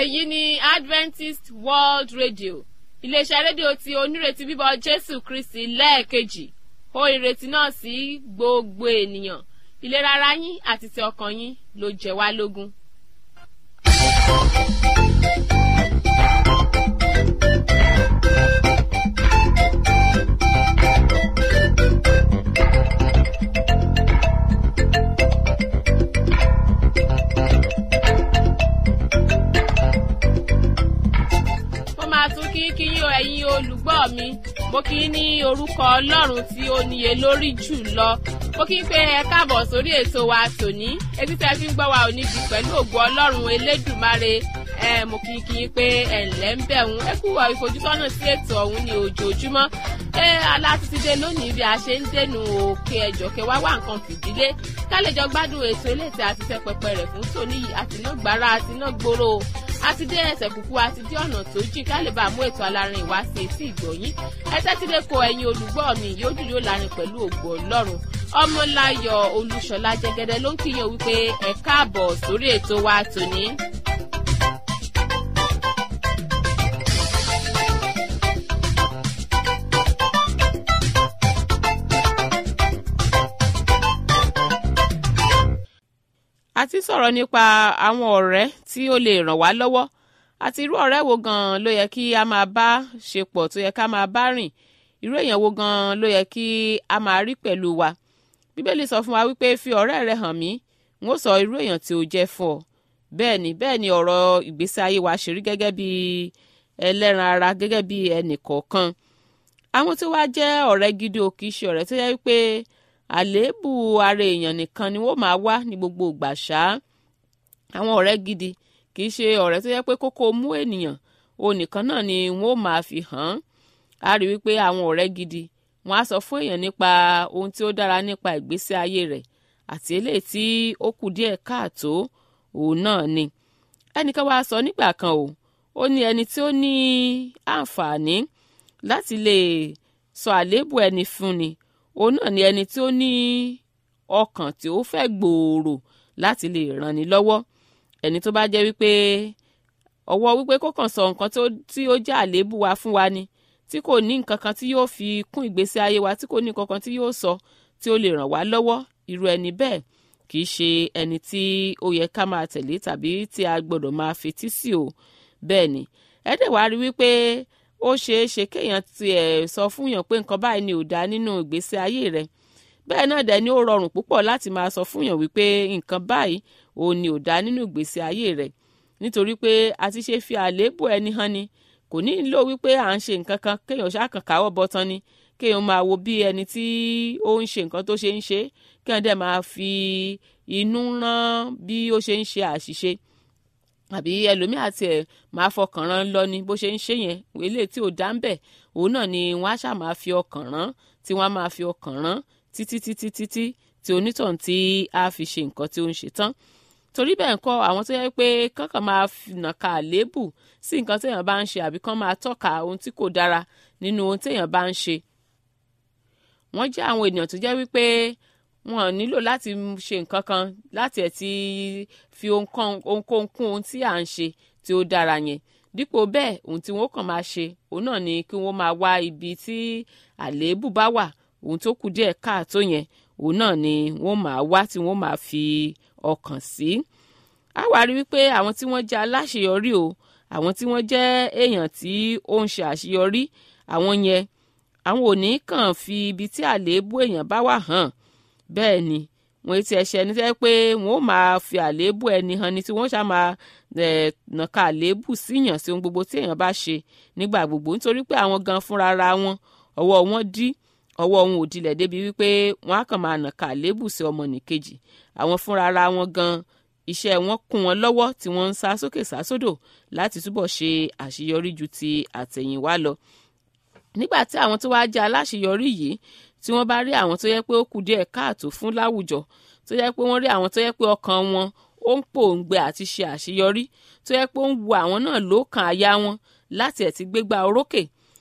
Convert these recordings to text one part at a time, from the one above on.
èyí ni adventist world radio iléeṣẹ́ rédíò tí onírètí bíbọ̀ jésù kristi lẹ́ẹ̀kejì ó ìrètí náà sí gbogbo ènìyàn ìlera ara yín àti ti ọkàn yín ló jẹ wá lógún. mo máa tún kí kí yín o ẹ̀yin olùgbọ́ mi mo kí yín ní orúkọ ọlọ́run tí ó níye lórí jù lọ mo kí n pé ẹ káàbọ̀ sórí ètò wa tòní etí tẹ́ fi ń gbọ́ wa ò ní di pẹ̀lú ògo ọlọ́run elédùmarè ẹ mo kí kí yín pé ẹ ǹlẹ́ ń bẹ̀ ń ẹ kú wa ìfojúsọ́nà sí ètò ọ̀hún ní ojoojúmọ́ ẹ alátìsídé lónìí bí a ṣe ń dènù òkè ẹ̀jọ̀ kẹwàá wà nǹkan fìdílé ká lè jọ gbádùn ètò eléyìí àti tẹ pẹpẹ rẹ̀ fún tòní yìí àti náà gbára àti náà gbòòrò àti dé ẹsẹ̀ kúkú àti dé ọ̀nà tó jìn ká lè bá mú ètò alárin ìwá sí etí ìgbọ̀nyín ẹsẹ̀ tí lè kó ẹ̀yin olùgbọ́ mi yóò dúró lárin pẹ̀lú ògbó ọlọ́run ọmọláyọ̀ olúṣọlá jẹgẹdẹ ló ń kíyàn wípé ẹ káàbọ̀ sórí ètò wa tòní. a ti sọ̀rọ̀ nípa àwọn ọ̀rẹ́ tí ó lè ràn wá lọ́wọ́ àti irú ọ̀rẹ́ wo gan-an ló yẹ kí a máa bá ṣe pọ̀ tó yẹ ká máa bá rìn irú èèyàn wo gan-an ló yẹ kí a máa rí pẹ̀lú wa bíbélì sọ fún wa wípé fi ọ̀rẹ́ rẹ hàn mí n ó sọ irú èèyàn tí ó jẹ́ fún ọ bẹ́ẹ̀ ni bẹ́ẹ̀ ni ọ̀rọ̀ ìgbésí ayé wa ṣe rí gẹ́gẹ́ bí ẹlẹ́ran ara gẹ́gẹ́ bí ẹnì kọ̀ọ̀kan àwọn tí wàá jẹ́ ọ̀rẹ́ gidi ò kì í ṣe ọ̀rẹ́ tó yẹ wípé àléébù ara èèyàn nìkan ni wọ́n máa wá ní gbogbo ìgbà ṣá àwọn ọ̀rẹ́ gidi kì í ṣe ọ̀rẹ́ tó yẹ pé kókó mú ènìyàn òun nìkan náà ni wọ́n máa fi hàn án a rí wípé àwọn ọ̀rẹ́ gidi wọ́n á sọ fún èèyàn nípa ohun tí ó dára nípa ìgbésí ayé rẹ̀ àti eléyìí tí ó kù díẹ̀ káàtó òun náà ni ẹnìkan wá sọ nígbà kan o ó ní ẹni tí ó ní àǹfààní láti lè sọ àléébù ẹni fún ni òun náà ni ẹni tí ó ní ọkàn tí ó fẹ́ gbòòrò láti lè ràn ní lọ́wọ́ ẹni tó bá jẹ́ wípé ọwọ́ wípé kó kàn sọ nǹkan tí ó jẹ́ àléébù wa fún wa ni tí kò ní nǹkan kan tí yóò fi kún ìgbésí ayé wa tí kò ní nǹkan kan tí yóò sọ tí ó lè ràn wá lọ́wọ́ irú ẹni bẹ́ẹ̀ kì í ṣe ẹni tí ó yẹ ká máa tẹ̀lé tàbí tí a gbọ́dọ̀ máa fetí sí o bẹ́ẹ̀ ni ẹ dẹ̀ wá rí wípé ó ṣeé ṣe kéèyàn tiẹ̀ sọ fún yàn pé nǹkan báyìí ni ò dáa nínú ìgbésí ayé rẹ̀ bẹ́ẹ̀ náà dẹ̀ ni ó rọrùn púpọ̀ láti máa sọ fún yàn wípé nǹkan báyìí òun ni ò dáa nínú ìgbésí ayé rẹ̀ nítorí pé a ti ṣe fi àléébù ẹni hàn ni kò ní lò wípé à ń ṣe nǹkan kan kéèyàn ṣàkàn káwọ́ bọ́tán ni kéèyàn máa wo bí ẹni tí ó ń ṣe nǹkan tó ṣe ń ṣe kéèyàn dẹ̀ máa fi inú rán bí ó ṣe ń ṣe àṣìṣe àbí ẹlòmíà tiẹ̀ máa fọkàn rán lọ ni bó ṣe ń ṣe yẹn eléyìí tí ò dá ń bẹ̀ òun náà ni wọ́n á ṣáà máa fi ọkàn rán tí wọ́n á máa fi ọkàn rán títí títí títí tí onítọ̀hún tí a fi ṣe nǹkan tí ó ń ṣe tán torí bẹ́ẹ̀ kọ́ àwọn tó yẹ pé kankan máa nàka àléébù sí nǹkan téèyàn bá ń ṣe àbí kán máa tọ́ka ohun tí kò dára nínú ohun téèyàn bá ń ṣe wọ́n jẹ́ àwọn ènìyàn tó jẹ́ wípé wọn nílò láti ṣe nǹkan kan láti ẹ̀ ti fi ohunkóhun kún ohun tí à ń ṣe tí ó dára yẹn dípò bẹ́ẹ̀ ohun tí wọ́n kàn máa ṣe òun náà ni kí wọ́n máa wá ibi tí àléébù bá wà ohun tó kù díẹ̀ káàtó yẹn òun náà ni wọ́n máa wá tí wọ́n máa fi ọkàn sí. a wá rí wípé àwọn tí wọ́n jẹ́ aláṣeyọrí o àwọn tí wọ́n jẹ́ èèyàn tí ó ń ṣe àṣeyọrí àwọn yẹn àwọn ò ní kàn fi ibi tí àléébù èèyàn bá wà hàn bẹ́ẹ̀ ni wọ́n ti ẹ̀ṣẹ̀ ẹni tẹ́ pé wọ́n ó máa fi àléébù ẹni hàn ni tí wọ́n ṣáà máa nàka àléébù síyàn sí ohun gbogbo tí èèyàn bá ṣe nígbà gbogbo nítorí pé àwọn gan fúnra ra wọn ọwọ́ wọn dí ọwọ́ wọn ò dilẹ̀ débi wípé wọ́n á kàn máa nàka àléébù sí ọmọnìkejì àwọn fúnra ra wọn gan iṣẹ́ wọn kún wọn lọ́wọ́ tí wọ́n ń sá sókè sá sódò láti túbọ̀ ṣe àṣeyọrí ju ti àtẹ̀yìnwá lọ nígbà tí àwọn tó wáá jẹ́ aláṣeyọrí yìí tí wọ́n bá rí àwọn tó yẹ pé ó kù díẹ̀ káàtó fún láwùjọ tó yẹ pé wọ́n rí àwọn tó yẹ pé ọkàn wọn ó ń pòǹgbẹ àti ṣe àṣeyọrí tó yẹ pé ó ń wu àwọn náà lókàn àyà wọn láti ẹ̀ ti gbégbá orókè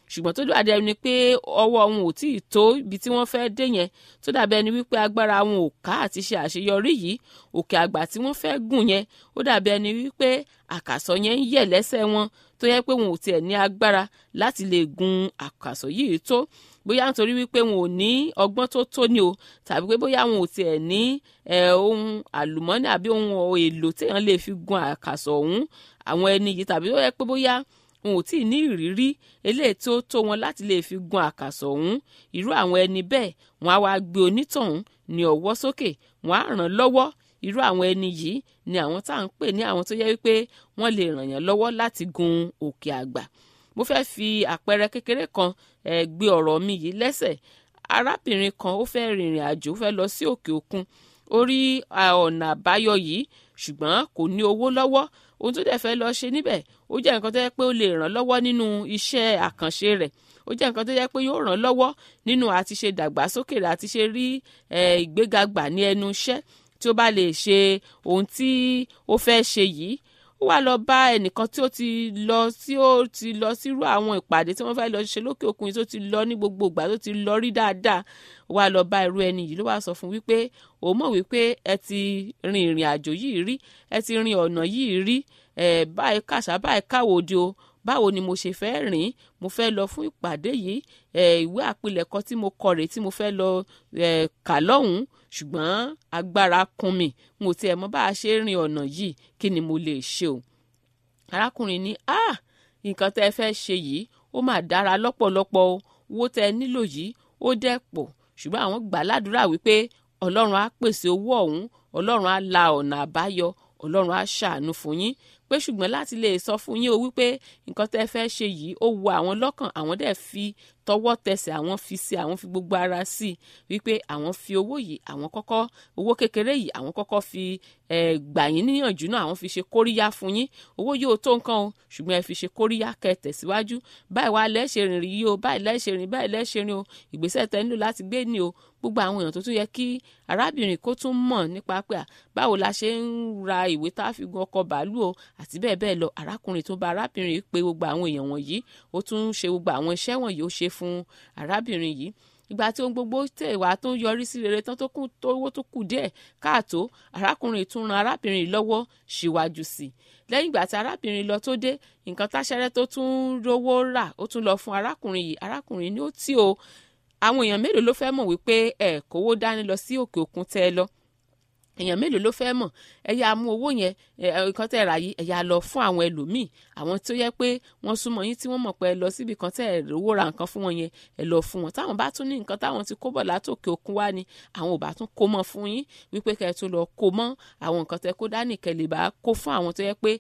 ṣùgbọ́n tó dàbí ẹni pé ọwọ́ wọn ò tí ì tó ibi tí wọ́n fẹ́ dé yẹn tó dàbí ẹni wípé agbára wọn ò ká àti ṣe àṣeyọrí yìí òkè àgbà tí wọ́n fẹ́ gùn yẹn ó dàbí ẹni wípé àkàsọ̀ yẹn ń yẹ̀ lẹ́sẹ̀ wọn tó yẹ pé wọn ò tiẹ̀ ní agbára láti lè gun àkàsọ̀ yìí tó bóyá nítorí wípé wọn ò ní ọgbọ́n tó tó ni o tàbí pé bóyá wọn ò tiẹ̀ ní ohun àlùmọ́nì àbí ohun èlò téèyàn lè fi gun àkàsọ̀ ọ̀hún àwọn ẹni yìí tàbí ó yẹ pé bóyá wọn ò tí ì ní ìrírí eléyìí tó tó wọn láti lè fi gun àkàsọ̀ ọ̀hún irú àwọn ẹni bẹ́ẹ̀ wọn á wá gbé onítọ̀hún ní ọwọ́ sókè wọn á ràn lọ́wọ́ irú àwọn ẹni yìí ni àwọn tá à ń pè ní àwọn tó yẹ wípé wọ́n lè ràn yàn lọ́wọ́ láti gun òkè àgbà mo fẹ́ fi àpẹẹrẹ kékeré kan eh, gbé ọ̀rọ̀ mi yìí lẹ́sẹ̀ arábìnrin kan ó fẹ́ rìnrìn àjò ó fẹ́ lọ sí òkè òkun ó rí ọ̀nà àbáyọ yìí ṣùgbọ́n kò ní owó lọ́wọ́ ohun tó dẹ̀ fẹ́ lọ ṣe níbẹ̀ ó jẹ́ nǹkan tó yẹ pé ó lè ràn lọ́wọ́ nínú iṣẹ́ àkànṣe rẹ̀ ó jẹ́ nǹkan tó yẹ pé yóò ràn lọ́wọ́ nínú àti ṣe dàgbàsókè rẹ̀ àti ṣe rí ìgbéga gbà ní ẹnu iṣẹ́ tí ó bá lè ṣe ohun tí ó fẹ́ ṣe yìí ó wá lọ bá ẹnìkan tí ó ti lọ tí ó ti lọ sírú àwọn ìpàdé tí wọ́n fẹ́ lọ ṣe lókè òkun yìí tó ti lọ ní gbogbo ìgbà tó ti lọ rí dáadáa ó wá lọ bá irú ẹni yìí ló wá sọ fún wípé òun mọ̀ wípé ẹ ti rin ìrìn àjò yìí rí ẹ ti rin ọ̀nà yìí rí ẹ báyìí kàṣà báyìí káwòde o báwo ni mo ṣe fẹ́ rìn mo fẹ́ lọ fún ìpàdé yìí ẹ ìwé àpilẹ̀kọ tí mo kọ rèé tí mo fẹ́ lọ ẹ kà lọ́hùn-ún ṣùgbọ́n agbára kún mi n ò tiẹ̀ mọ̀ bá a ṣe rin ọ̀nà yìí kí ni mo lè ṣe o arákùnrin ní ah nǹkan tẹ́ ẹ fẹ́ ṣe yìí ó mà dára lọ́pọ̀lọpọ̀ o owó tẹ́ ẹ nílò yìí ó dẹ̀ pọ̀ ṣùgbọ́n àwọn gbà ládùúrà wípé ọlọ́run á pèsè owó ọ̀hún ọlọ́run á la ọ̀nà àbáyọ ọlọ́run á ṣàánú fún yín pé ṣùgbọ́n láti lè sọ fún yín o wípé nǹkan tẹ́ fẹ́ ṣe yìí ó wu àwọn lọ́kàn àwọn dẹ̀ fi tọwọ́ tẹsẹ̀ àwọn fi sí àwọn fi gbogbo ara sí i wípé àwọn fi owó yìí àwọn kọ́kọ́ owó kékeré yìí àwọn kọ́kọ́ fi gbà yín níyànjú náà àwọn fi ṣe kóríyá fún yín owó yóò tó nǹkan o ṣùgbọ́n ẹ fi ṣe kóríyá kẹ́ tẹ̀síwájú báyìí wá lẹ́ṣẹ̀ rìn rí yìí o báyìí lẹ́ṣẹ̀ rìn báyìí lẹ́ṣẹ̀ rìn o ìgbésẹ̀ tẹ́ nílò láti gbé ni o gbogbo àwọn èèyàn tó tún yẹ kí arábìnrin kó tún mọ̀ nípa pé báwo la ṣe ń ra ìwé tá a fi gun ọkọ̀ bàálù o àti bẹ́ẹ̀ bẹ́ẹ̀ lọ arákùnrin tó bá arábìnrin pé gbogbo àwọn èèyàn wọ̀nyí ó tún ṣe gbogbo àwọn iṣẹ́ wọ̀nyí ó ṣe fún arábìnrin yìí ìgbà tí ohun gbogbo tẹ̀ wá tó ń yọrí sí rere tán tó kù tó owó tó kù díẹ̀ káàtó arákùnrin tún ran arábìnrin lọ́wọ́ síwájú sí i lẹ́yìn ìgbà tí arábìnrin lọ tó dé nǹkan táṣẹ́rẹ́ tó tún rówó rà ó tún lọ fún arákùnrin yìí arákùnrin ní ó tí o àwọn èèyàn mélòó ló fẹ́ mọ̀ wípé ẹ̀ kówó dání lọ sí òkè òkun tẹ́ ẹ lọ èèyàn mélòó ló fẹ́ mọ̀ ẹ yá mú owó yẹn nǹkan tẹ́ ra yìí ẹ yá lọ fún àwọn ẹlòmíì àwọn tó yẹ pé wọ́n súnmọ́ yín tí wọ́n mọ̀ pé ẹ lọ síbi kan tẹ́ ẹ rówó ra nǹkan fún wọn yẹn ẹ lọ fún wọn táwọn bá tún ní nǹkan táwọn ti kó bọ̀ látòkè òkun wá ni àwọn ò bá tún kó mọ́ fún yín wípé kẹ́ ẹ tó lọ kó mọ́ àwọn nǹkan tẹ́ kó dání kẹ́ lè bá kó fún àwọn tó yẹ pé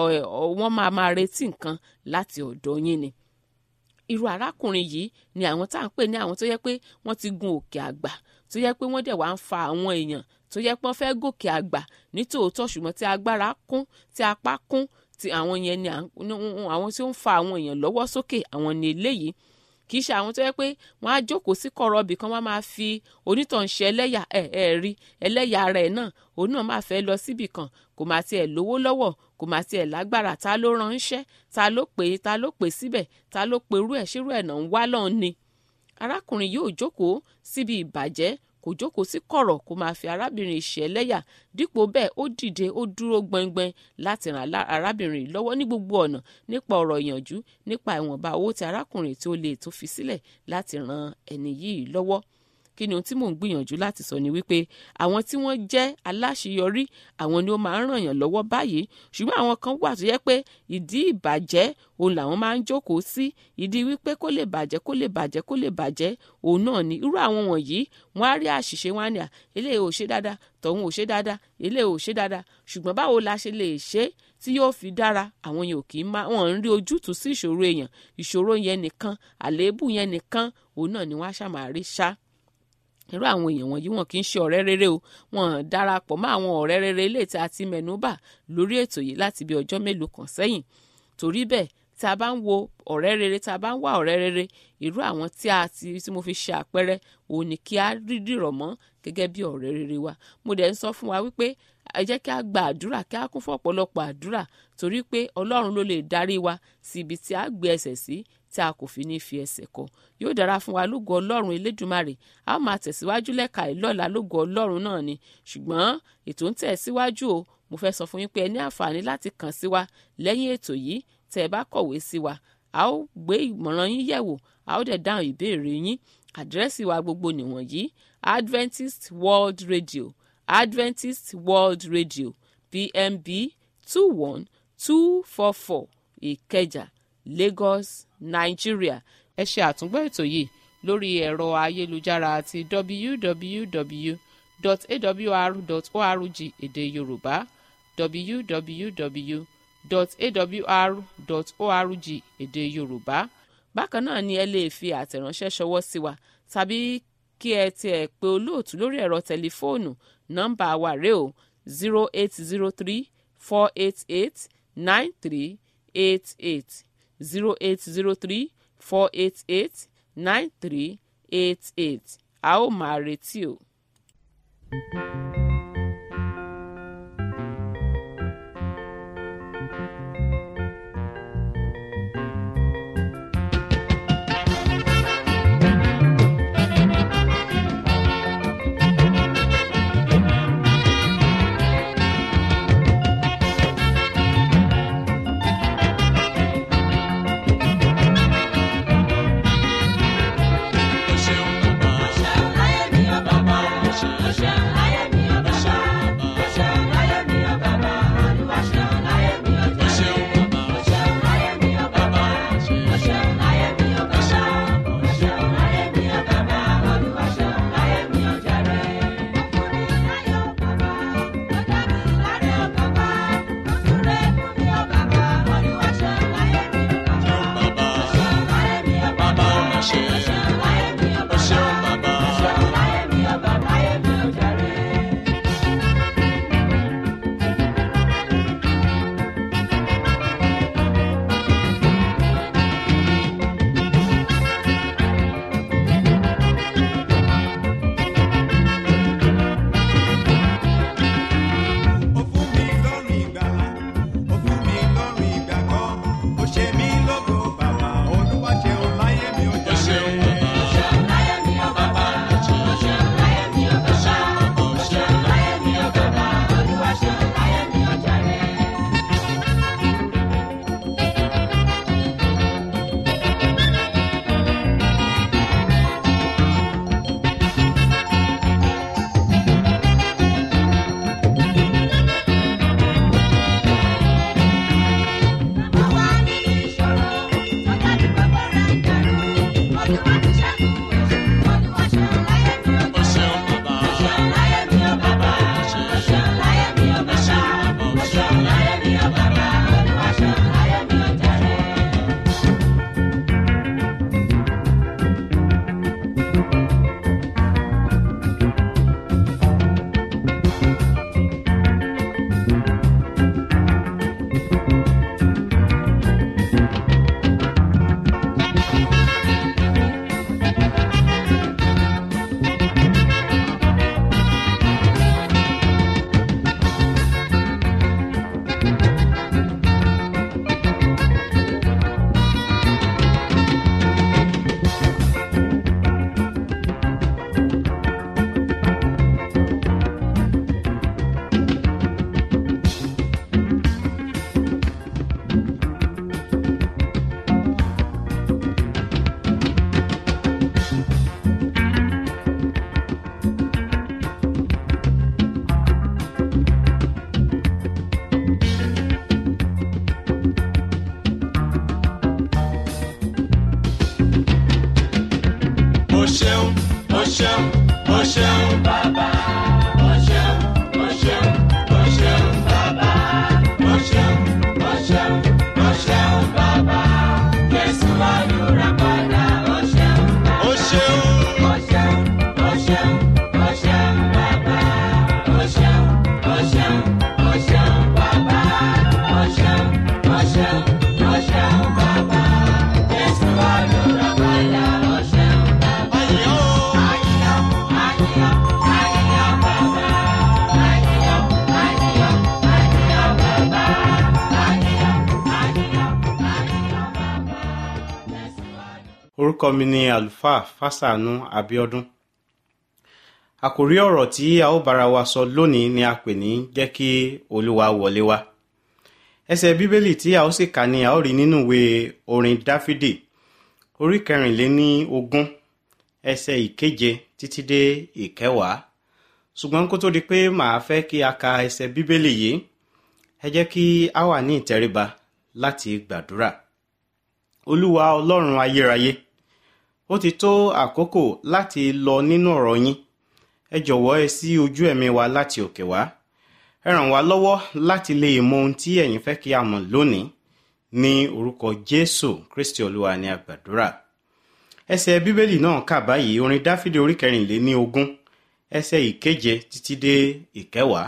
wọ́n máa máa retí nǹkan láti ọ̀dọ̀ yín ni irú arákùnrin yìí ni àwọn tá à ń pè ní àwọn tó yẹ pé wọ́n ti gun òkè àgbà tó yẹ pé wọ́n dẹ̀ wá ń fa àwọn èèyàn tó yẹ pé wọ́n fẹ́ gòkè àgbà ní tòótọ́ ṣùgbọ́n tí agbára kún tí apá kún tí àwọn yẹn ni àwọn tí ó ń fa àwọn èèyàn lọ́wọ́ sókè àwọn ni eléyìí kì í ṣe àwọn tó yẹ pé wọ́n á jókòó sí kọ̀rọ̀ ibì kan wọ́n máa fi onítàn ṣe ẹlẹ́yà ẹ̀ ẹ̀ rí ẹlẹ́yà rẹ̀ náà òun náà máa fẹ́ lọ síbì kan kò máa tiẹ̀ lówó lọ́wọ́ kò máa tiẹ̀ lágbára ta ló ránṣẹ́ ta ló pè é ta ló pè síbẹ̀ ta ló pe irú ẹ̀ ṣírú ẹ̀ náà ń wá lọ́n ni arákùnrin yóò jókòó síbi ìbàjẹ́ kò jókòó sí kọ̀rọ̀ kó máa fi arábìnrin ìṣẹ̀lẹ́yà dípò bẹ́ẹ̀ ó dìde ó dúró gbọngbọn láti ràn arábìnrin yìí lọ́wọ́ ní gbogbo ọ̀nà nípa ọ̀rọ̀ ìyànjú nípa ìwọ̀nba owó tí arákùnrin tí ó lè tó fi sílẹ̀ láti ran ẹni yìí lọ́wọ́ kí ni ohun tí mò ń gbìyànjú láti sọ ni wípé àwọn tí wọ́n jẹ́ aláṣeyọrí àwọn ni ó máa ń ràn yàn lọ́wọ́ báyìí ṣùgbọ́n àwọn kan wà tó yẹ pé ìdí ìbàjẹ́ òun làwọn máa ń jókòó sí ìdí wípé kó lè bàjẹ́ kó lè bàjẹ́ kó lè bàjẹ́ òun náà ni irú àwọn wọ̀nyí wọ́n á rí àṣìṣe wọn á ní à eléyìí ò ṣe dáadáa tọ̀hún ò ṣe dáadáa eléyìí ò ṣe dáadáa ṣùgbọ́n báwo la ṣe lè ṣe tí yóò fi dára àwọn yẹn ò kì í má wọn ń rí ojútùú sí ìṣòro èèyàn ìṣòro yẹn nìkan àléébù yẹn nìkan òun náà ni wọ́n á ṣàmàrí ṣá irú àwọn èèyàn wọ̀nyí wọn kì í ṣe ọ̀rẹ́ rere o wọn darapọ̀ mọ́ àwọn ọ̀rẹ́ rere ilé tí a ti mẹ́nubà lórí ètò yìí láti bí ọjọ́ mélòó kan sẹ́yìn torí bẹ́ẹ̀ tí a bá ń wo ọ̀rẹ́ rere tí a bá ń wá ọ̀rẹ́ rere irú àwọn tí a ti tí mo fi ṣe àpẹẹrẹ òun ni kí a rí dìrọ̀ mọ́ gẹ́gẹ́ bí ọ̀rẹ́ rere wa mo dẹ̀ ń sọ fún wa wípé ẹ jẹ́ kí a gba àdúrà kí a kún fún ọ̀pọ̀lọpọ̀ àdúrà torí pé ọlọ́run ló lè darí wa sí ibi tí a gbé ẹsẹ̀ sí tí a kò fi ní fi ẹsẹ̀ kọ yóò dára fún wa lógo ọlọ́run elédùmarè a ó máa tẹ̀síwájú lẹ́ka ìlọ́la lógo ọlọ́run náà ni ṣùgbọ́n ètò ń tẹ̀síwájú o mo fẹ́ sọ fún yín pé ẹ ní àǹfààní láti kàn sí wa lẹ́yìn ètò yìí tẹ́ ẹ bá kọ̀wé sí wa a ó gbé ìmọ̀ràn yín yẹ̀wò a ó dẹ̀ dáhùn ìbéèrè yín àdírẹ́sì wa gbogbo nìwọ̀nyí Adventist World Radio Adventist World Radio PMB two one two four four Ìkẹjà Lagos Nigeria ẹ ṣe àtúngbọ́ ètò yìí lórí ẹ̀rọ ayélujára àti www.awr.org èdè Yorùbá www.awr.org èdè Yorùbá bákan náà ni ẹ lè fi àtẹ̀ránṣẹ́ ṣọwọ́ sí wa tàbí kí ẹ tiẹ̀ pe olóòtú lórí ẹ̀rọ tẹlifóònù nọ́mbà wa rèé o zero eight zero three four eight eight nine three eight eight zero eight zero three four eight eight nine three eight eight a ó máa retí o. O ṣeun bàbá. O ṣeun bàbá. Ṣeun bàbá. Bàbá ò mà ṣe. O ṣeun bàbá. Ó fún mi lọ́rùn ìgbàlà, ó fún mi lọ́rùn ìgbàgbọ́, ó ṣe mí lógo bàbá, Olúwa ṣeun láyé mi ó O jàre. ṣeun bàbá. Bàbá ò ṣe. O ṣeun bàbá. O ṣeun. O ṣeun bàbá. Bàbá ò ṣe. O ṣeun bàbá. O ṣeun. O ṣeun, o ṣeun, o ṣeun bàbá. O ṣeun, o ṣeun, o ṣeun bàbá. O ṣeun, o ṣeun, o ṣeun bàbá. Jésù olùràpadà, o ṣeun bàbá. O ṣeun. O ṣeun, o ṣeun, o ṣeun bàbá. O ṣeun, o ṣeun, o ṣeun bàbá. O ṣeun, o ṣeun, o ṣeun bàbá. Jésù olùràpadà, o ṣeun bàbá. Ayọ̀. Ayọ̀. orúkọ mi ni àlùfáà fásánù abiodun àkòrí ọ̀rọ̀ tí a ó bára wa sọ lónìí ni a pè ní jẹ́ kí olúwa wọlé wá ẹsẹ̀ bíbélì tí a ó sì kà ní a ó rí nínú ìwé orin dáfídì orí kẹrìnléní ogún ẹsẹ̀ ìkeje títí dé ìkẹwàá ṣùgbọ́n kó tó di pé màá fẹ́ kí a ka ẹsẹ̀ bíbélì yìí ẹ jẹ́ kí a wà ní ìtẹríba láti gbàdúrà olúwa ọlọ́run ayérayé ó ti tó àkókò láti lọ nínú ọ̀rọ̀ yín ẹ jọ̀wọ́ ẹ sí ojú ẹ̀mí wa láti òkè wá ẹ ràn wá lọ́wọ́ láti lè mọ ohun tí ẹ̀yin fẹ́ kí a mọ̀ lónìí ní orúkọ jésù kristi olúwa ní àgbàdúrà ẹsẹ̀ bíbélì náà kà báyìí orin dáfídì orí kẹrìnléní ogún ẹsẹ̀ ìkeje títí dé ìkẹwàá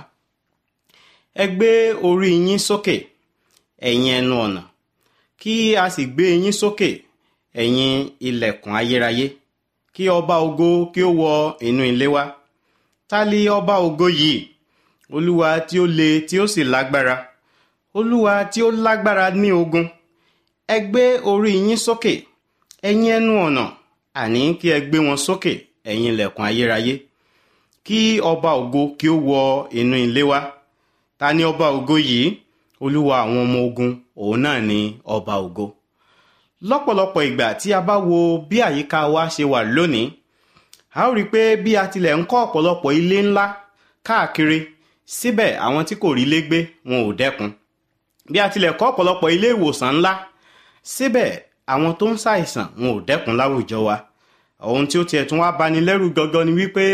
ẹ gbé orí yín sókè ẹ̀yin ẹnu ọ̀nà kí a sì gbé yín sókè ẹ̀yin ilẹ̀kùn ayérayé kí ọba ògo kí ó wọ inú ilé wa ta li ọba ògo yìí olúwa tí ó le tí ó sì lágbára olúwa tí ó lágbára ní ogun ẹ gbé orí yín sókè ẹ̀yin ẹnu ọ̀nà àní kí ẹ gbé wọn sókè ẹ̀yin ilẹ̀kùn ayérayé kí ọba ògo kí ó wọ inú ilé wa ta ni ọba ògo yìí olúwa àwọn ọmọ ogun òun náà ni ọba ògo lọ́pọ̀lọpọ̀ ìgbà tí a bá wo bí àyíká wa ṣe wà lónìí a ó rí i pé bí a tilẹ̀ ń kọ́ ọ̀pọ̀lọpọ̀ ilé ńlá káàkiri síbẹ̀ àwọn tí kò rí lé gbé wọn ò dẹ́kun bí a tilẹ̀ kọ́ ọ̀pọ̀lọpọ̀ ilé ìwòsàn ńlá síbẹ̀ àwọn tó ń ṣàìsàn wọn ò dẹ́kun láwùjọ wa ohun tí ó tiẹ̀ tún wá bani lẹ́rù gangan ni wípé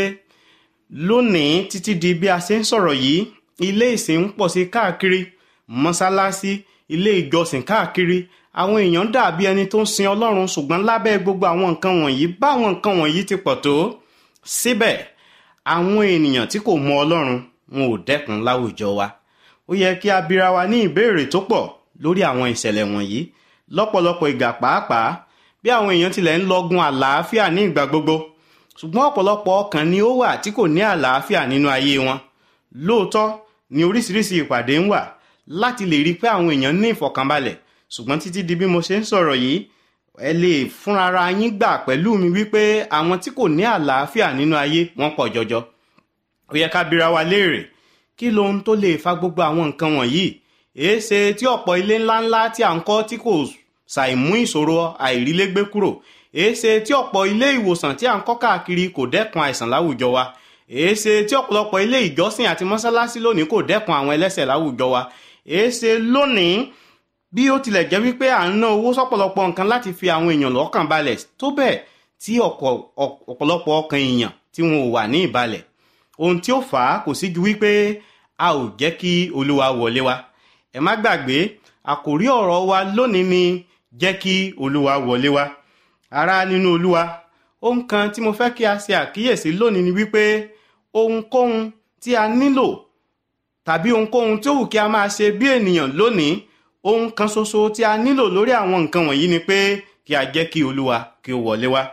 lónìí títí di bí a ṣe ń sọ̀rọ̀ yìí ilé ìsìn ń pọ̀ sí káàkiri mọ́sálásí ilé ìjọsìn káàkiri àwọn èèyàn dàbí ẹni tó ń sin ọlọ́run ṣùgbọ́n lábẹ́ gbogbo àwọn nǹkan wọ̀nyí báwọn nǹkan wọ̀nyí ti pọ̀ tó síbẹ̀ àwọn ènìyàn tí kò mọ ọlọ́run wọn ò dẹ́kun láwùjọ wa ó yẹ kí a bira wa ní ìbéèrè tó pọ̀ lórí àwọn ìṣẹ̀lẹ̀ wọ̀nyí lọ́pọ̀lọpọ̀ ìgbà pàápàá bí àwọn èèyàn tilẹ̀ ń lọ́gun àlàáfíà ní ìgbà gbogbo ṣùgbọ́n ọ̀pọ̀lọpọ̀ ọkàn ni ó wà tí kò ní àlàáfíà nínú ayé wọn lóòótọ́ ni oríṣiríṣi ìpàdé ń wà láti lè rí pé àwọn èèyàn ní ìfọ̀kànbalẹ̀ ṣùgbọ́n títí di bí mo ṣe ń sọ̀rọ̀ yìí ẹ lè fúnrara yín gbà pẹ̀lú mi wípé àwọn tí kò ní àlàáfíà nínú ayé wọ́n pọ̀ jọjọ ó yẹ ká bira wa léèrè kí lohun tó lè fa gbogbo àwọn nǹkan wọ̀nyí èéṣe tí ọ̀pọ̀ ilé ńláńlá tí à ń kọ́ tí kò ṣàìmú ìṣòro àìrílégbé kúrò èéṣe tí ọ̀pọ̀ ilé ìwòsàn tí à ń kọ́ káàkiri kò dẹ́kun àìsàn láwùjọ wa èéṣe tí ọ̀pọ̀lọpọ̀ ilé ìjọsìn àti mọ́sálásí lónìí kò dẹ́kun àwọn ẹlẹ́sẹ̀ láwùjọ wa èéṣe lónìí bí ó tilẹ̀ jẹ́ wípé à ń ná owó sọ́pọ̀lọpọ̀ nǹkan láti fi àwọn èèyàn lọ́kàn balẹ̀ tó bẹ́ẹ̀ tí ọ̀pọ̀lọpọ̀ ọkàn èèyàn tí wọn ò wà ní ìbalẹ̀ ohun tí ó fà á kò sí ju wípé a ò jẹ́ kí olúwa wọlé wa ẹ má gbàgbé àkòrí ọ̀rọ̀ wa lónìí ni jẹ́ kí olúwa wọlé wa ará nínú olúwa ohun kan tí mo fẹ́ kí a ṣe àkíyèsí lónìí ni wípé ohunkóhun tí a nílò tàbí ohunkóhun tí ó wù kí a máa ṣe bí ènìyàn lónìí ohun kan ṣoṣo tí a nílò lórí àwọn nǹkan wọ̀nyí ni pé kí a jẹ́ kí olúwa kí ó wọlé wá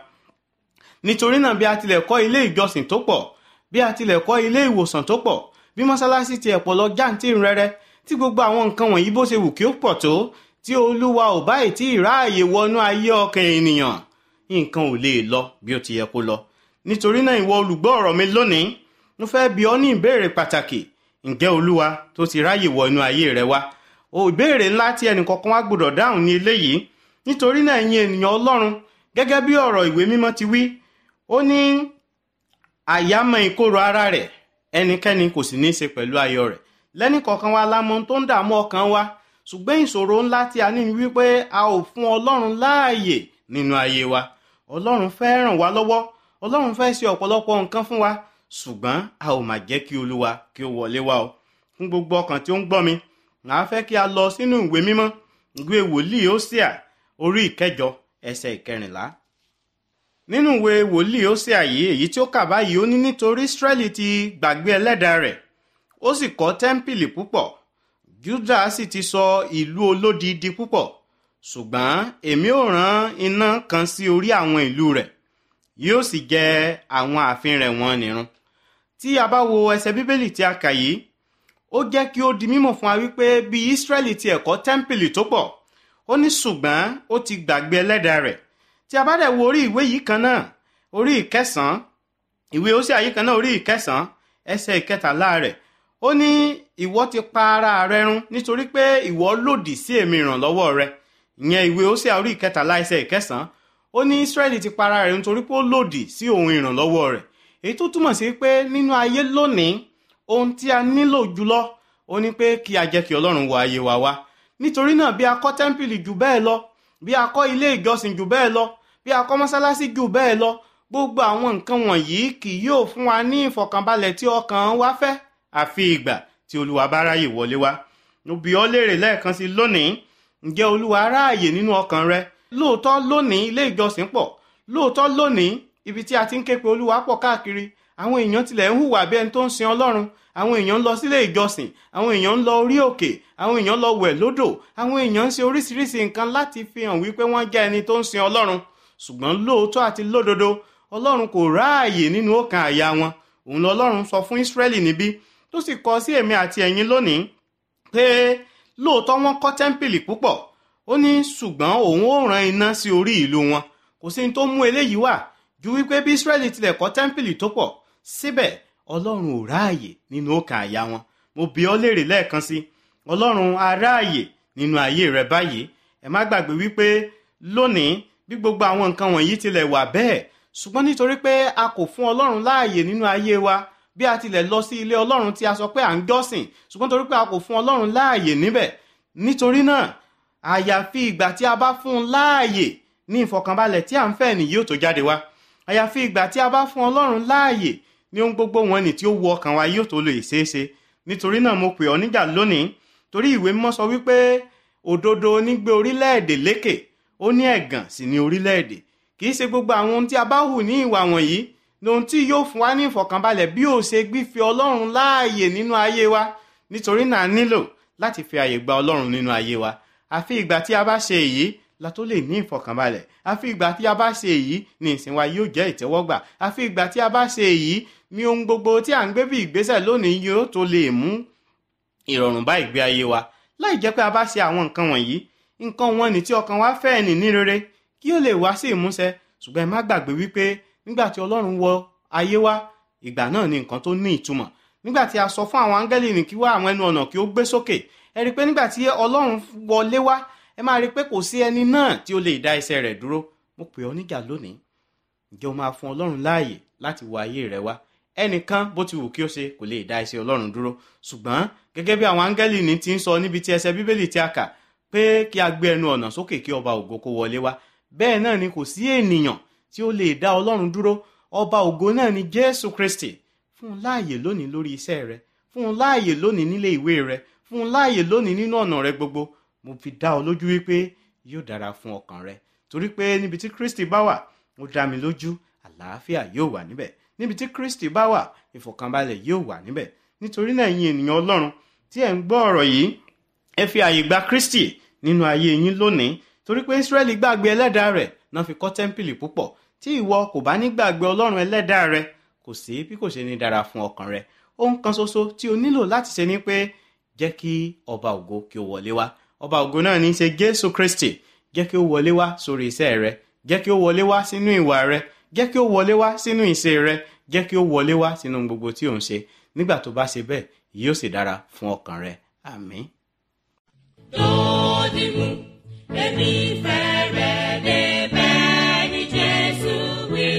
nítorí náà bí a tilẹ̀ kọ́ ilé ìjọsìn tó pọ̀ bí a tilẹ̀ kọ́ ilé ìwòsàn tó pọ̀ bí mọ́sálásí ti ẹ̀pọ̀ lọ jáǹtì rẹ́rẹ́ tí gbogbo àwọn nǹkan wọ̀nyí bó ṣe wù kí ó pọ̀ tó tí olúwa ò báyìí tí ìráàyè wọnú ayé ọkàn ènìyàn nǹkan ò lè lọ bí ó ti yẹ kó lọ nítorí náà ìwọ olùgbọ́ ọ̀rọ̀ mi lónìí mo fẹ́ bi ọ́ ní ìbéèrè pàtàkì ǹjẹ́ olúwa tó ti ráyè wọ inú ayé rẹ wá o ìbéèrè ńlá tí ẹnìkọ̀ọ̀kan wá gbọ́dọ̀ dáhùn ní eléyìí nítorí náà ẹ̀yin ènìyàn ọlọ́run gẹ́gẹ́ bí ọ̀rọ̀ ìwé mímọ́ ti wí ó ní àyámọ̀ ìkorò ara rẹ̀ ẹnikẹ́ni kò sì ní í ṣe pẹ̀lú ayọ̀ rẹ̀ lẹ́nìkọ̀ọ̀kan wa la mọ ohun tó ń dààmú ọkàn wa ṣùgbọ́n ìṣòro ńlá tí a ní ni wípé a ò fún ọlọ́run láàyè nínú ayé wa ọlọ́run fẹ́ ràn wá lọ́wọ́ ọlọ́run fẹ́ ṣe ọ̀pọ̀lọpọ̀ nǹkan fún wa ṣùgbọ́n a ò mà jẹ́ kí olúwa kí ó wọlé wa o fún gbogbo ọkàn tí ó ń gbọ́ mi màá fẹ́ kí a lọ sínú ìwé mímọ́ ìwé wòlíì Hósíà orí ìkẹjọ ẹsẹ̀ ìkẹrìnlá nínú ìwé wòlíì Hósíà yìí èyí tí ó kà báyìí ó ní nítorí Ísírẹ́lì ti gbàgbé ẹlẹ́dàá rẹ̀ ó sì kọ́ tẹ́ḿpìlì púpọ̀ Júdà sì ti sọ ìlú olódi di púpọ̀ ṣùgbọ́n èmi ò rán iná kan sí orí àwọn ìlú rẹ̀ yóò sì jẹ àwọn ààfin rẹ̀ wọ́n nírun tí a bá wo ẹsẹ̀ bíbélì tí a kà yìí ó jẹ́ kí ó di mímọ̀ fún wa wípé bí Ísírẹ́lì ti ẹ̀kọ́ tẹ́ḿpìlì tó pọ̀ ó ní ṣùgbọ́n ó ti gbàgbé ẹlẹ́dàá rẹ̀ tí a bá dẹ̀ wo orí ìwé yìí kan náà orí ìkẹsàn-án ìwé ó sì àyè kan náà orí ìkẹsàn-án ẹsẹ̀ ìkẹtàlá rẹ̀ ó ní ìwọ ti pa ara rẹ run nítorí pé ìwọ lòdì sí èmi ìrànlọ́wọ́ rẹ ìyẹn ìwé ó sì orí ìkẹtàlá ẹsẹ̀ ìkẹsàn-án ó ní Ísírẹ́lì ti pa ara rẹ̀ nítorí pé ó lòdì sí òun ìrànlọ́wọ́ rẹ̀ èyí tó túmọ̀ sí pé nínú ayé lónìí ohun tí a nílò jùlọ ó ní pé kí a jẹ́ kí Ọlọ́run wọ ayé wa wá nítorí náà bí a kọ́ tẹ́ḿpìlì jù bẹ́ẹ̀ lọ bí a kọ́ ilé ìjọsìn jù bẹ́ẹ̀ lọ bí a kọ́ mọ́sálásí jù bẹ́ẹ̀ lọ gbogbo àwọn nǹkan wọ̀nyí kì yóò fún wa ní ìfọ̀kànbalẹ̀ tí ọkàn wa fẹ́ àfi ìgbà tí olúwa bá ráyè wọlé wá mo bi ọ́ léèrè lẹ́ẹ̀kan sí lónìí ǹjẹ́ olúwa ráàyè nínú ọkàn rẹ lóòótọ́ lónìí ilé ìjọsìn pọ̀ lóòótọ́ lónìí ibi tí a ti ń ké pe olúwa pọ̀ káàkiri àwọn èèyàn tilẹ̀ ń hùwà bí ẹni tó ń sin ọlọ́run àwọn èèyàn ń lọ sílé ìjọsìn àwọn èèyàn ń lọ orí òkè àwọn èèyàn ń lọ wẹ̀ lódò àwọn èèyàn ń ṣe oríṣiríṣi nǹkan láti fi hàn wípé wọ́n jẹ́ ẹni tó ń sin ọlọ́run ṣùgbọ́n lóòótọ́ àti lódodo ọlọ́run kò ráàyè nínú ọkàn àyà wọn òun lọ́lọ́run sọ fún Ísírẹ́lì níbí tó sì kọ sí èmi àti ẹ̀yin lónìí pé lóòótọ́ wọ́n kọ́ tẹ́ḿpìlì púpọ̀ ó ní ṣùgbọ́n òun ó rán iná sí orí ìlú wọn kò sí ní tó mú eléyìí wá ju wípé bí Ísírẹ́lì tilẹ̀ kọ́ tẹ́ḿpìlì tó pọ̀ síbẹ̀ ọlọ́run ò ráàyè nínú ọkàn àyà wọn mo bi ọ́ léèrè lẹ́ẹ̀kan sí ọlọ́run á ráàyè nínú ayé rẹ báyìí ẹ má gbàgbé wípé lónìí bí gbogbo àwọn nǹkan wọ̀nyí tilẹ̀ wà bẹ́ẹ̀ ṣùgbọ́n nítorí pé a kò fún ọlọ́run láàyè nínú ayé wa bí a tilẹ̀ lọ sí ilé ọlọ́run tí a sọ pé à ń jọ́sìn ṣùgbọ́n torí pé a kò fún ọlọ́run láàyè níbẹ̀ nítorí náà àyàfi ìgbà tí a bá fún un láàyè ní ìfọ̀kànbalẹ̀ tí à ń fẹ́ nìyí ò tó jáde wá àyàfi ìgbà tí a bá fún ọlọ́run láàyè ní ohun gbogbo wọn ni tí ó wọ ọkàn wa yóò tó lè ṣeéṣe nítorí náà mo pè ọ́ níjà lónìí torí ìwé mímọ́ sọ wípé òdodo nígbé orílẹ̀-èdè lékè ó ní ẹ̀gàn sì ní orílẹ̀-èdè kì í ṣe gbogbo àwọn ohun tí a bá hù ní ìwà wọ̀nyí ní ohun tí yóò fún wa ní ìfọ̀kànbalẹ̀ bí ó ṣe gbífi ọlọ́run láàyè nínú ayé wa nítorí náà a nílò láti fi àyè gba ọlọ́run nínú ayé wa àfi ìgbà tí a bá ṣe èyí la tó lè ní ìfọ̀kànbalẹ̀ àfi ìgbà tí a bá ṣe èyí ni ìsìn wa yóò jẹ́ ìtẹ́wọ́gbà àfi ìgbà tí a bá ṣe èyí ni ohun gbogbo tí à ń gbé bí ìgbésẹ̀ lónìí yóò tó lè mú ìrọ̀rùn bá ìgbé ayé wa láì jẹ́ pé a bá ṣe àwọn nǹkan wọ̀nyí nǹkan wọn ni tí ọkàn wa fẹ́ ní ní rere kí ó lè wá sí ìmúṣẹ ṣùgbọ́n ẹ má gbàgbé wípé nígbà tí ọlọ́run wọ ayé wa ìgbà náà ni nǹkan tó ní ìtumọ̀ nígbà tí a sọ fún àwọn áńgẹ́lì ní kí wá àwọn ẹnu ọ̀nà kí ó gbé sókè ẹ rí i pé nígbà tí ọlọ́run wọlé wá ẹ máa rí i pé kò sí ẹni náà tí ó lè dá iṣẹ́ rẹ̀ dúró mo pè ọ́ níjà lónìí ǹjẹ́ o máa fún ọlọ́run láàyè láti wọ ayé rẹ wá ẹnìkan bó ti wù kí ó ṣe kò lè dá iṣẹ́ ọlọ́run dúró ṣùgbọ́n gẹ́gẹ́ bí àwọn áńgẹ́lì ní ti ń sọ níbi tí ẹsẹ̀ bíbélì tí a kà pé kí a gbé ẹnu ọ̀nà sókè kí ọba ògo kó wọlé wá bẹ́ẹ̀ náà ni kò sí ènìyàn tí ó lè dá ọlọ́run dúró ọba ògo náà ni jésù kristi fún un láàyè lónìí lórí iṣẹ́ rẹ fún un láàyè lónìí nílé ìwé rẹ fún un láàyè lónìí nínú ọ̀nà rẹ gbogbo mo fi dá ọ lójú wípé yóò dára fún ọkàn rẹ torí pé níbi tí kristi bá wà ó dá mi lójú àlàáfíà yóò wà níbẹ̀ níbi tí kristi bá wà ìfọ̀kànbalẹ̀ yóò wà níbẹ̀ nítorí náà ẹ̀yin ènìyàn ọlọ́run tí ẹ̀ ń gbọ́ ọ̀rọ̀ yìí ẹ fi àyè gba kristi nínú ayé yín lónìí torí pé israẹli gbàgbé ẹlẹ́dàá rẹ̀ náà fi kọ́ tẹ́ḿpìlì púpọ̀ tí ìwọ kò bá ní gbàgbé ọlọ́run ẹlẹ́dàá rẹ kò sí bí kò ṣe ní dára fún ọkàn rẹ ohun kan ṣoṣo tí o nílò láti ṣe ni pé jẹ́ kí ọba ògo kí o wọlé wá ọba ògo náà ní í ṣe jésù kristi jẹ́ kí ó wọlé wá sórí iṣẹ́ rẹ jẹ́ kí ó wọlé wá sínú ìwà rẹ jẹ́ kí ó wọlé wá sínú ìṣe rẹ jẹ́ kí ó wọlé wá sínú gbogbo tí ò ń ṣe nígbà tó bá ṣe bẹ́ẹ̀ yóò sì dára fún ọkàn rẹ àmín. Dodimu, èmi fẹ́rẹ̀ débẹ̀ ní Jésù wí.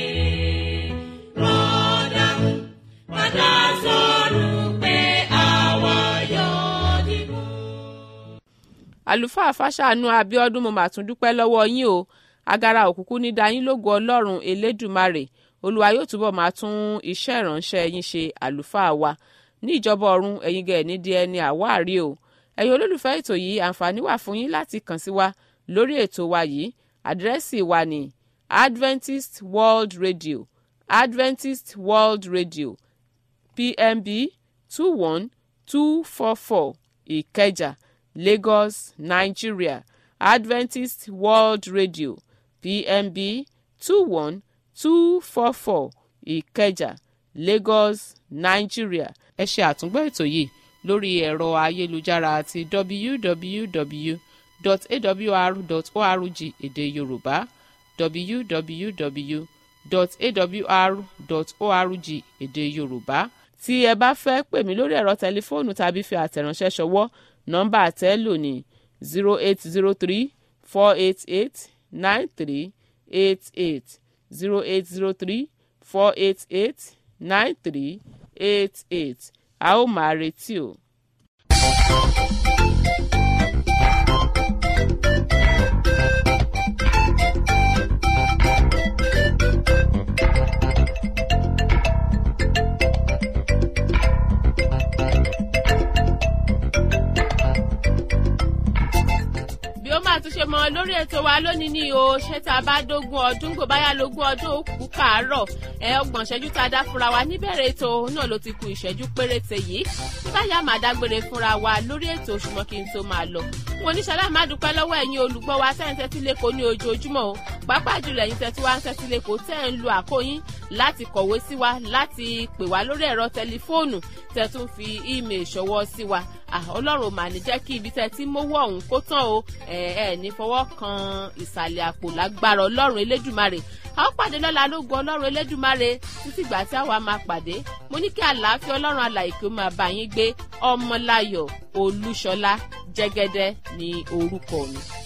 Rọ́dàmù, padà sọ̀rọ̀ pé àwa yóò dìbò. àlùfáà fàṣàánú abiodun mo mà tún dúpẹ́ lọ́wọ́ yín o agara òkùnkùn ní dayín lógo ọlọ́run elédùmarè olúwa yóò túbọ̀ máa tún iṣẹ́ ìránṣẹ́ yín ṣe àlùfáà wa ní ìjọba ọ̀run ẹ̀yin gẹ̀ ní di ẹni àwárí o ẹ̀yin olólùfẹ́ ètò yìí àǹfààní wà fún yín láti kàn sí wa lórí ètò wa yìí àdírẹ́sì wa ní adventist world radio adventist world radio pmb two one two four four ìkẹjà lagos nigeria adventist world radio pmb two one two four four ìkẹjà lagos nigeria ẹ ṣe àtúngbọ́ ètò yìí lórí ẹ̀rọ ayélujára àti www.awr.org èdè yorùbá www.awr.org èdè yorùbá tí ẹ bá fẹ́ pè mí lórí ẹ̀rọ tẹlifóònù tàbí fi àtẹ̀ránṣẹ́ ṣọwọ́ nọ́mbà àtẹ́lò ní zero eight zero three four eight eight nine three eight eight zero eight zero three four eight eight nine three eight eight a ó máa retí o. bí ó máa tún ṣe mọ lórí ètò wa lónìí ní o ṣé tá a bá dógún ọdún gbò báyà lógún ọdún ó kú kàárọ̀ ẹ ọgbọ̀n ìṣẹ́jú tá a dá fúnra wa níbẹ̀rẹ̀ ètò náà ló ti ku ìṣẹ́jú péréte yìí báyà máa dágbére fúnra wa lórí ètò ṣùgbọ́n kí n tó máa lọ wọn oníṣẹ́lá máa dúpẹ́ lọ́wọ́ ẹ̀yin olùgbọ́ wa tẹ́ ń tẹ́tí lẹ́kọ̀ọ́ ní ojoojúmọ́ o pàápàá jùlọ ẹ̀yin tẹ́tí wá ń tẹ́tí lẹ́kọ̀ọ́ tẹ́ ń lo àkóyín láti kọ̀wé sí wa láti pè wá lórí ẹ̀rọ tẹlifóònù tẹ́ tún fi ímeè ṣọwọ́ sí wa ọlọ́run mà ní jẹ́ kí ibi tẹ́ ti mówó ọ̀hún kó tán o ẹ ẹ ní fọwọ́ kan ìsàlẹ̀ àpò lágbára ọlọ́run elédùmarè a ó pàdé lọ́la lógun ọlọ́run elédùmarè títí ìgbà tí àwa máa pàdé mo ní kí àlàáfíà ọlọ́run alàyè kí ó máa bá yín gbé ọmọláyọ̀ olúṣọlá jẹ́gẹ́dẹ́ ní orúkọ mi.